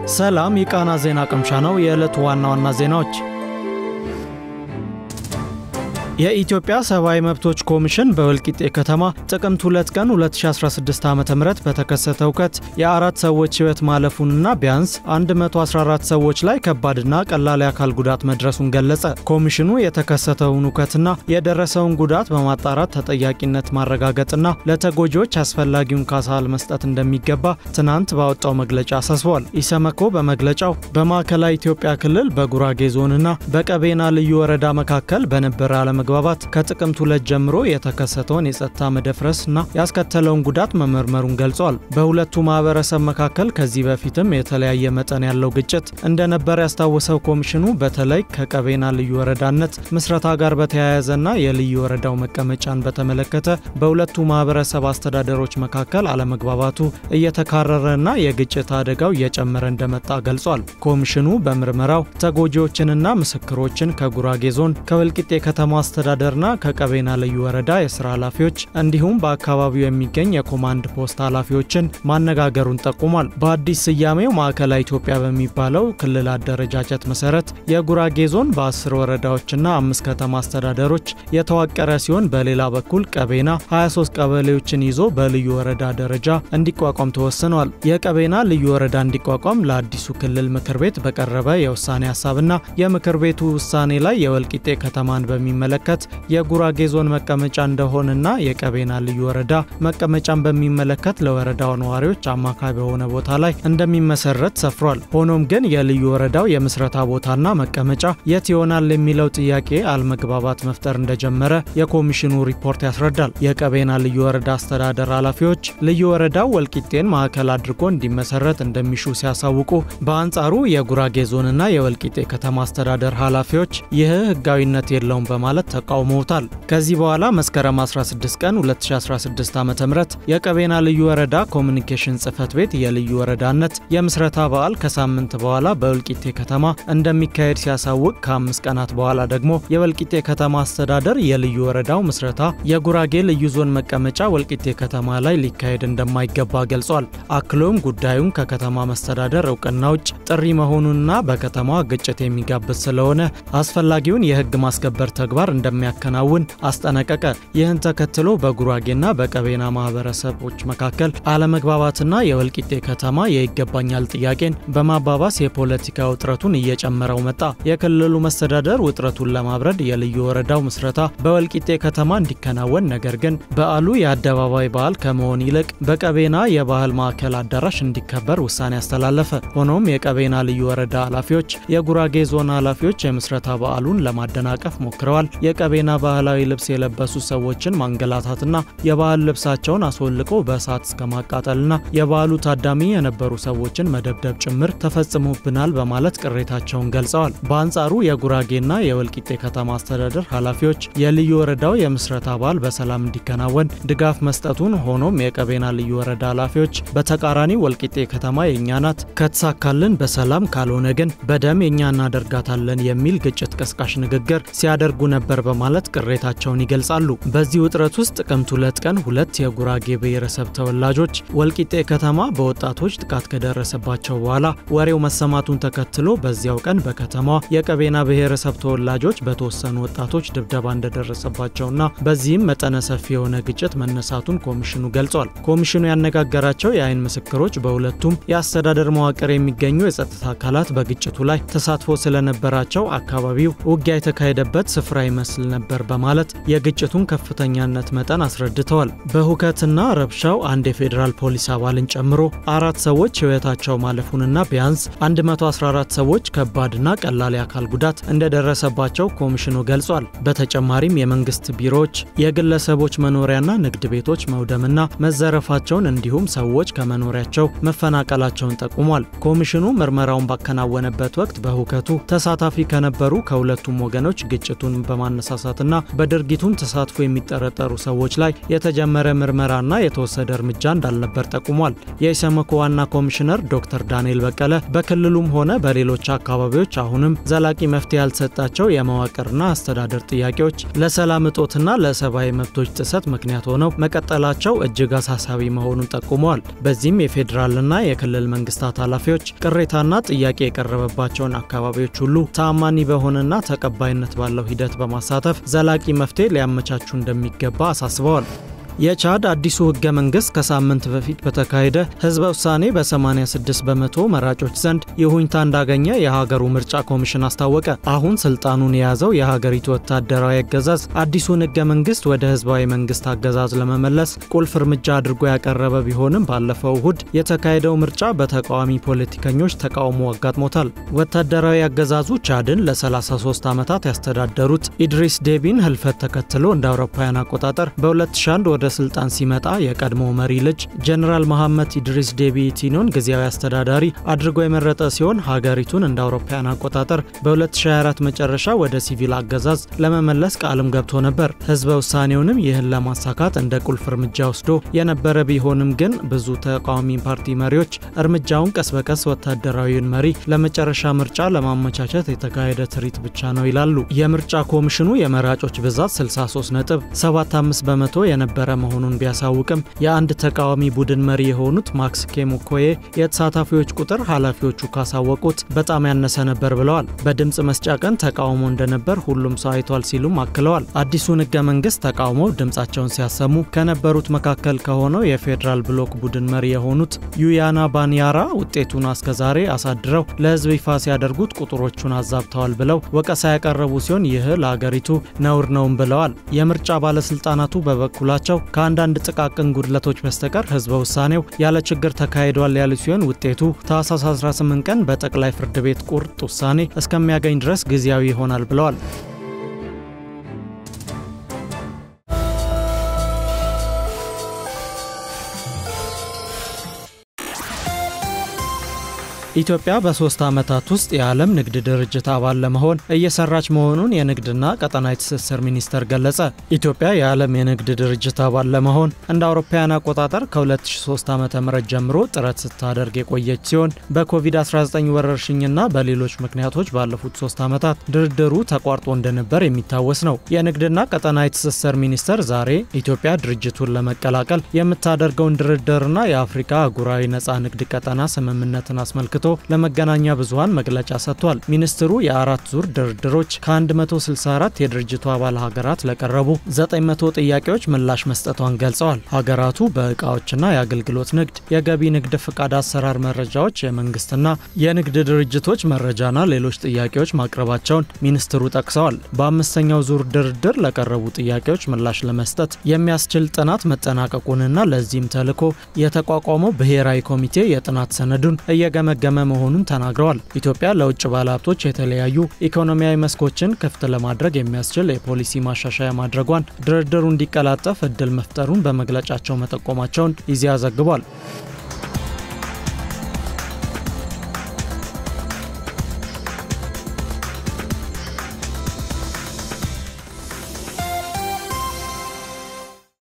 ሰላም የቃና ዜና ቅምሻ ነው። የዕለቱ ዋና ዋና ዜናዎች የኢትዮጵያ ሰብአዊ መብቶች ኮሚሽን በወልቂጤ ከተማ ጥቅምት 2 ቀን 2016 ዓ ም በተከሰተ ሁከት የአራት ሰዎች ሕይወት ማለፉንና ቢያንስ 114 ሰዎች ላይ ከባድና ቀላል የአካል ጉዳት መድረሱን ገለጸ። ኮሚሽኑ የተከሰተውን ሁከትና የደረሰውን ጉዳት በማጣራት ተጠያቂነት ማረጋገጥና ለተጎጂዎች አስፈላጊውን ካሳ መስጠት እንደሚገባ ትናንት ባወጣው መግለጫ አሳስቧል። ኢሰመኮ በመግለጫው በማዕከላዊ ኢትዮጵያ ክልል በጉራጌ ዞንና በቀቤና ልዩ ወረዳ መካከል በነበረ አለመግባባት ከጥቅምት ሁለት ጀምሮ የተከሰተውን የጸጥታ መደፍረስና ያስከተለውን ጉዳት መመርመሩን ገልጿል። በሁለቱ ማህበረሰብ መካከል ከዚህ በፊትም የተለያየ መጠን ያለው ግጭት እንደነበረ ያስታወሰው ኮሚሽኑ በተለይ ከቀቤና ልዩ ወረዳነት ምስረታ ጋር በተያያዘና የልዩ ወረዳው መቀመጫን በተመለከተ በሁለቱ ማህበረሰብ አስተዳደሮች መካከል አለመግባባቱ እየተካረረና የግጭት አደጋው እየጨመረ እንደመጣ ገልጿል። ኮሚሽኑ በምርመራው ተጎጂዎችንና ምስክሮችን ከጉራጌ ዞን ከወልቂጤ ከተማ አስተዳደርና ከቀቤና ልዩ ወረዳ የስራ ኃላፊዎች እንዲሁም በአካባቢው የሚገኝ የኮማንድ ፖስት ኃላፊዎችን ማነጋገሩን ጠቁሟል። በአዲስ ስያሜው ማዕከላዊ ኢትዮጵያ በሚባለው ክልል አደረጃጀት መሰረት የጉራጌ ዞን በ10 ወረዳዎችና አምስት ከተማ አስተዳደሮች የተዋቀረ ሲሆን በሌላ በኩል ቀቤና 23 ቀበሌዎችን ይዞ በልዩ ወረዳ ደረጃ እንዲቋቋም ተወስኗል። የቀቤና ልዩ ወረዳ እንዲቋቋም ለአዲሱ ክልል ምክር ቤት በቀረበ የውሳኔ ሀሳብና የምክር ቤቱ ውሳኔ ላይ የወልቂጤ ከተማን በሚመለከት የጉራጌ ዞን መቀመጫ እንደሆነና የቀቤና ልዩ ወረዳ መቀመጫን በሚመለከት ለወረዳው ነዋሪዎች አማካይ በሆነ ቦታ ላይ እንደሚመሰረት ሰፍሯል። ሆኖም ግን የልዩ ወረዳው የምስረታ ቦታና መቀመጫ የት ይሆናል የሚለው ጥያቄ አለመግባባት መፍጠር እንደጀመረ የኮሚሽኑ ሪፖርት ያስረዳል። የቀቤና ልዩ ወረዳ አስተዳደር ኃላፊዎች ልዩ ወረዳው ወልቂጤን ማዕከል አድርጎ እንዲመሰረት እንደሚሹ ሲያሳውቁ፣ በአንጻሩ የጉራጌ ዞንና የወልቂጤ ከተማ አስተዳደር ኃላፊዎች ይህ ህጋዊነት የለውም በማለት ተቃውመውታል። ከዚህ በኋላ መስከረም 16 ቀን 2016 ዓ ም የቀቤና ልዩ ወረዳ ኮሚኒኬሽን ጽህፈት ቤት የልዩ ወረዳነት የምስረታ በዓል ከሳምንት በኋላ በወልቂጤ ከተማ እንደሚካሄድ ሲያሳውቅ ከአምስት ቀናት በኋላ ደግሞ የወልቂጤ ከተማ አስተዳደር የልዩ ወረዳው ምስረታ የጉራጌ ልዩ ዞን መቀመጫ ወልቂጤ ከተማ ላይ ሊካሄድ እንደማይገባ ገልጿል። አክሎም ጉዳዩን ከከተማ መስተዳደር እውቅና ውጭ ጥሪ መሆኑንና በከተማዋ ግጭት የሚጋብዝ ስለሆነ አስፈላጊውን የህግ ማስከበር ተግባር እንደሚያከናውን አስጠነቀቀ። ይህን ተከትሎ በጉራጌና በቀቤና ማህበረሰቦች መካከል አለመግባባትና የወልቂጤ ከተማ የይገባኛል ጥያቄን በማባባስ የፖለቲካ ውጥረቱን እየጨመረው መጣ። የክልሉ መስተዳደር ውጥረቱን ለማብረድ የልዩ ወረዳው ምስረታ በወልቂጤ ከተማ እንዲከናወን፣ ነገር ግን በዓሉ የአደባባይ በዓል ከመሆን ይልቅ በቀቤና የባህል ማዕከል አዳራሽ እንዲከበር ውሳኔ አስተላለፈ። ሆኖም የቀቤና ልዩ ወረዳ ኃላፊዎች፣ የጉራጌ ዞን ኃላፊዎች የምስረታ በዓሉን ለማደናቀፍ ሞክረዋል። የቀቤና ባህላዊ ልብስ የለበሱ ሰዎችን ማንገላታትና የባህል ልብሳቸውን አስወልቆ በእሳት እስከ ማቃጠልና የበዓሉ ታዳሚ የነበሩ ሰዎችን መደብደብ ጭምር ተፈጽሞብናል በማለት ቅሬታቸውን ገልጸዋል። በአንጻሩ የጉራጌና የወልቂጤ ከተማ አስተዳደር ኃላፊዎች የልዩ ወረዳው የምስረታ በዓል በሰላም እንዲከናወን ድጋፍ መስጠቱን፣ ሆኖም የቀቤና ልዩ ወረዳ ኃላፊዎች በተቃራኒ ወልቂጤ ከተማ የእኛ ናት፣ ከተሳካልን በሰላም ካልሆነ ግን በደም የእኛ እናደርጋታለን የሚል ግጭት ቀስቃሽ ንግግር ሲያደርጉ ነበር በማለት ቅሬታቸውን ይገልጻሉ። በዚህ ውጥረት ውስጥ ጥቅምት ሁለት ቀን ሁለት የጉራጌ ብሔረሰብ ተወላጆች ወልቂጤ ከተማ በወጣቶች ጥቃት ከደረሰባቸው በኋላ ወሬው መሰማቱን ተከትሎ በዚያው ቀን በከተማዋ የቀቤና ብሔረሰብ ተወላጆች በተወሰኑ ወጣቶች ድብደባ እንደደረሰባቸውና በዚህም መጠነ ሰፊ የሆነ ግጭት መነሳቱን ኮሚሽኑ ገልጿል። ኮሚሽኑ ያነጋገራቸው የአይን ምስክሮች በሁለቱም የአስተዳደር መዋቅር የሚገኙ የጸጥታ አካላት በግጭቱ ላይ ተሳትፎ ስለነበራቸው አካባቢው ውጊያ የተካሄደበት ስፍራ ይመስል ነበር በማለት የግጭቱን ከፍተኛነት መጠን አስረድተዋል። በሁከትና ረብሻው አንድ የፌዴራል ፖሊስ አባልን ጨምሮ አራት ሰዎች ሕይወታቸው ማለፉንና ቢያንስ 114 ሰዎች ከባድና ቀላል የአካል ጉዳት እንደደረሰባቸው ኮሚሽኑ ገልጿል። በተጨማሪም የመንግስት ቢሮዎች፣ የግለሰቦች መኖሪያና ንግድ ቤቶች መውደምና መዘረፋቸውን እንዲሁም ሰዎች ከመኖሪያቸው መፈናቀላቸውን ጠቁሟል። ኮሚሽኑ ምርመራውን ባከናወነበት ወቅት በሁከቱ ተሳታፊ ከነበሩ ከሁለቱም ወገኖች ግጭቱን በማነ በማነሳሳትና በድርጊቱም ተሳትፎ የሚጠረጠሩ ሰዎች ላይ የተጀመረ ምርመራና የተወሰደ እርምጃ እንዳልነበር ጠቁሟል። የኢሰመኮ ዋና ኮሚሽነር ዶክተር ዳንኤል በቀለ በክልሉም ሆነ በሌሎች አካባቢዎች አሁንም ዘላቂ መፍትሄ ያልተሰጣቸው የመዋቅርና አስተዳደር ጥያቄዎች ለሰላም እጦትና ለሰብአዊ መብቶች ጥሰት ምክንያት ሆነው መቀጠላቸው እጅግ አሳሳቢ መሆኑን ጠቁመዋል። በዚህም የፌዴራልና የክልል መንግስታት ኃላፊዎች ቅሬታና ጥያቄ የቀረበባቸውን አካባቢዎች ሁሉ ተአማኒ በሆነና ተቀባይነት ባለው ሂደት በማሳተፍ ዘላቂ መፍትሄ ሊያመቻቹ እንደሚገባ አሳስበዋል። የቻድ አዲሱ ህገ መንግስት ከሳምንት በፊት በተካሄደ ህዝበ ውሳኔ በ86 በመቶ መራጮች ዘንድ ይሁኝታ እንዳገኘ የሀገሩ ምርጫ ኮሚሽን አስታወቀ። አሁን ስልጣኑን የያዘው የሀገሪቱ ወታደራዊ አገዛዝ አዲሱን ህገ መንግስት ወደ ህዝባዊ መንግስት አገዛዝ ለመመለስ ቁልፍ እርምጃ አድርጎ ያቀረበ ቢሆንም ባለፈው እሁድ የተካሄደው ምርጫ በተቃዋሚ ፖለቲከኞች ተቃውሞ አጋጥሞታል። ወታደራዊ አገዛዙ ቻድን ለ33 ዓመታት ያስተዳደሩት ኢድሪስ ዴቢን ህልፈት ተከትሎ እንደ አውሮፓውያን አቆጣጠር በ2001 ወደ ስልጣን ሲመጣ የቀድሞ መሪ ልጅ ጀነራል መሐመድ ኢድሪስ ዴቢ ኢቲኖን ጊዜያዊ አስተዳዳሪ አድርጎ የመረጠ ሲሆን ሀገሪቱን እንደ አውሮፓውያን አቆጣጠር በ2024 መጨረሻ ወደ ሲቪል አገዛዝ ለመመለስ ቃልም ገብቶ ነበር። ህዝበ ውሳኔውንም ይህን ለማሳካት እንደ ቁልፍ እርምጃ ወስዶ የነበረ ቢሆንም ግን ብዙ ተቃዋሚ ፓርቲ መሪዎች እርምጃውን ቀስ በቀስ ወታደራዊውን መሪ ለመጨረሻ ምርጫ ለማመቻቸት የተካሄደ ትርኢት ብቻ ነው ይላሉ። የምርጫ ኮሚሽኑ የመራጮች ብዛት 63 ነጥብ 75 በመቶ የነበረ መሆኑን ቢያሳውቅም የአንድ ተቃዋሚ ቡድን መሪ የሆኑት ማክስ ኬሙኮዬ የተሳታፊዎች ቁጥር ኃላፊዎቹ ካሳወቁት በጣም ያነሰ ነበር ብለዋል። በድምፅ መስጫ ቀን ተቃውሞ እንደነበር ሁሉም ሰው አይቷል ሲሉም አክለዋል። አዲሱን ህገ መንግስት ተቃውመው ድምፃቸውን ሲያሰሙ ከነበሩት መካከል ከሆነው የፌዴራል ብሎክ ቡድን መሪ የሆኑት ዩያና ባንያራ ውጤቱን አስከዛሬ አሳድረው ለህዝብ ይፋ ሲያደርጉት ቁጥሮቹን አዛብተዋል ብለው ወቀሳ ያቀረቡ ሲሆን ይህ ለአገሪቱ ነውር ነውም ብለዋል። የምርጫ ባለስልጣናቱ በበኩላቸው ከአንዳንድ ጥቃቅን ጉድለቶች በስተቀር ህዝበ ውሳኔው ያለ ችግር ተካሂዷል ያሉ ሲሆን ውጤቱ ታህሳስ 18 ቀን በጠቅላይ ፍርድ ቤት ቁርጥ ውሳኔ እስከሚያገኝ ድረስ ጊዜያዊ ይሆናል ብለዋል። ኢትዮጵያ በሶስት ዓመታት ውስጥ የዓለም ንግድ ድርጅት አባል ለመሆን እየሰራች መሆኑን የንግድና ቀጠናዊ ትስስር ሚኒስቴር ገለጸ። ኢትዮጵያ የዓለም የንግድ ድርጅት አባል ለመሆን እንደ አውሮፓውያን አቆጣጠር ከ2003 ዓ ም ጀምሮ ጥረት ስታደርግ የቆየች ሲሆን በኮቪድ-19 ወረርሽኝና በሌሎች ምክንያቶች ባለፉት ሶስት ዓመታት ድርድሩ ተቋርጦ እንደነበር የሚታወስ ነው። የንግድና ቀጠናዊ ትስስር ሚኒስቴር ዛሬ ኢትዮጵያ ድርጅቱን ለመቀላቀል የምታደርገውን ድርድርና የአፍሪካ አህጉራዊ ነፃ ንግድ ቀጠና ስምምነትን አስመልክቶ ለመገናኛ ብዙኃን መግለጫ ሰጥቷል። ሚኒስትሩ የአራት ዙር ድርድሮች ከ164 የድርጅቱ አባል ሀገራት ለቀረቡ 900 ጥያቄዎች ምላሽ መስጠቷን ገልጸዋል። ሀገራቱ በእቃዎችና የአገልግሎት ንግድ፣ የገቢ ንግድ ፍቃድ አሰራር መረጃዎች፣ የመንግስትና የንግድ ድርጅቶች መረጃና ሌሎች ጥያቄዎች ማቅረባቸውን ሚኒስትሩ ጠቅሰዋል። በአምስተኛው ዙር ድርድር ለቀረቡ ጥያቄዎች ምላሽ ለመስጠት የሚያስችል ጥናት መጠናቀቁንና ለዚህም ተልዕኮ የተቋቋመው ብሔራዊ ኮሚቴ የጥናት ሰነዱን እየገመገ ገመ መሆኑን ተናግረዋል። ኢትዮጵያ ለውጭ ባለሀብቶች የተለያዩ ኢኮኖሚያዊ መስኮችን ክፍት ለማድረግ የሚያስችል የፖሊሲ ማሻሻያ ማድረጓን ድርድሩ እንዲቀላጠፍ እድል መፍጠሩን በመግለጫቸው መጠቆማቸውን ኢዜአ ዘግቧል።